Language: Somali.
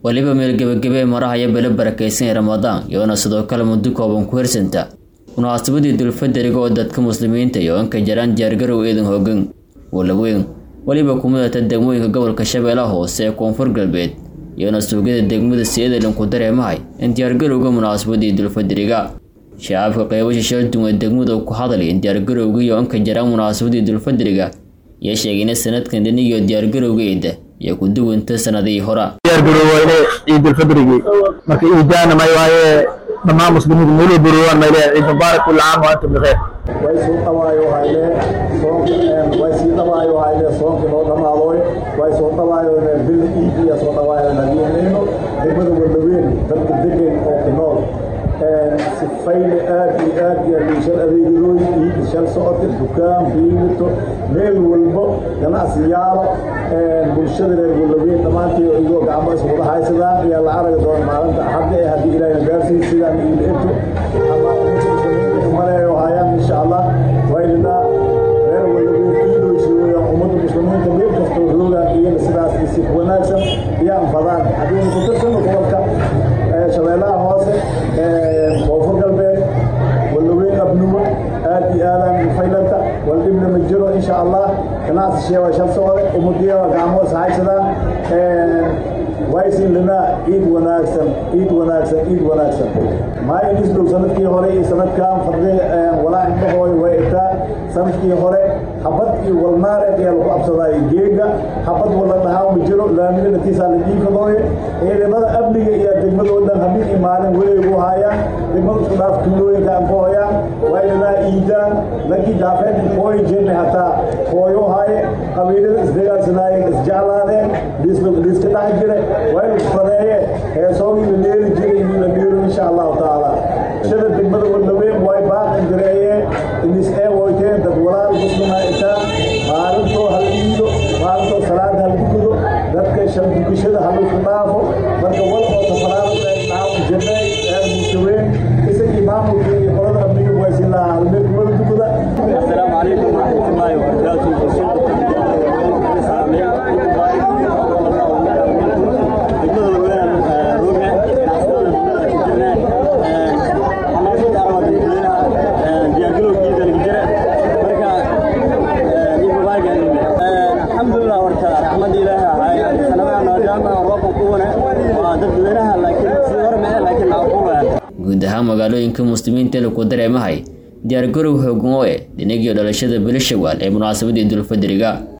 weliba meel gebagebe marahaya bele barakaysan ee ramadaan iyoona sidoo kale muddo kooban ku hirsanta munaasabadii dulfaderiga oo dadka muslimiinta iyo inka jaraan diyaargarow eedan hoogan walaweyn weliba kumidata degmooyinka gobolka shabeellaha hoose ee koonfur galbeed iyoona suugyada degmada siyadelan ku dareemahay in diyaargarowga munaasabadii dulfaderiga shacabka qeybasha shalduun ee degmadu ku hadlay in diyaargarowga iyo inka jaraan munaasabadii dulfaderiga iyo sheegayna sanadkan dhinigiyo diyaargarowgeeda iyo ku duwanta sanadihii hora diyaargaroweyne ciidulfadrigii marka iidaana may waaye dhammaan muslimiinta meeluu burowaan may leeyahay ciid mubaarak kulli caam wa antum bikheer way soo dhawaayo hayne soonk way sii dhawaayo hayne soonka noo dhamaadoy way soo dhawaayo bil iidiya soo dhawaayo nadiinayno degmada walaweyn dadka degan oo ku nool sifayle aad iyo aad iyo liishal adeegadooy iid shal socodka dukaan biimito meel walbo ganacsiyaalo bulshada reer walaweyn dhammaantii igoo gacmo iswada haysadaan ayaa la aragi doona maalinta axadda ee haddii ilaahay gaarsiin sidaan iid ento ama maleeyo hayaan insha allah waynana reer walaweyn iidooysooya ummadda muslimiinta meel kastoo roogaan iyana sidaas si wanaagsan iyaan fadaan haddii ku tirsano gobolka shabeellaha hoose koonfur galbeed walaweyn abnuwa aad iyo aadaan faylanta waldhibna ma jiro insha allah ganacsi sheewa shal socode umadiyawa gacmo is haysadaan waysin linaa ciid wanaagsan ciid wanaagsan ciid wanaagsan maayin islow sanadkii hore iyo sanadkan fadli walaa indhahooy way itaa sanadkii hore habad iyo walnaareed ayaa lagu absadaayo geega habad wala dhahaa ma jiro laamida natiisaa la dhiifadooye ciidamada amniga iyo degmadoodan habeen iyo maalin weligu haayaan degmada isku dhaaf tuulooyinka aan ku hoyaan waylinaa iidaan lankii daafeed hooyi jirna hataa hooyo haaye qabiilada isdagaalsanaayeen isjeclaadeen dhiiska dhex jire waynu fadeeye heesoogii la dheeri jiray inuu la dheero insha allahu tacaala shada degmada walaweyn way baaqan jireeyeen inis ee woyteen dad walaal muslima itaan maalintoo hal iido maalintoo salaad hal dukudo dadka shan dukashada halusku dhaafo marka wal oo tafaraarada dhaafu jirnay reer musaweyn isagii maamulkii iyo qolada amniga waysin lahaa halmeel wada dukuda السلام عليكم ورحمة الله وبركاته الحمد لله ورتا رحمة الله هاي سنة أنا جامعة وروح قوة ودد وينها لكن سيور معي لكن عقوبة guud ahaan magaalooyinka muslimiinta laku dareemahay diyaargarow hoogan oo eh dhinagii dhalashada bilo shawaal ee munaasabadii dulfaderiga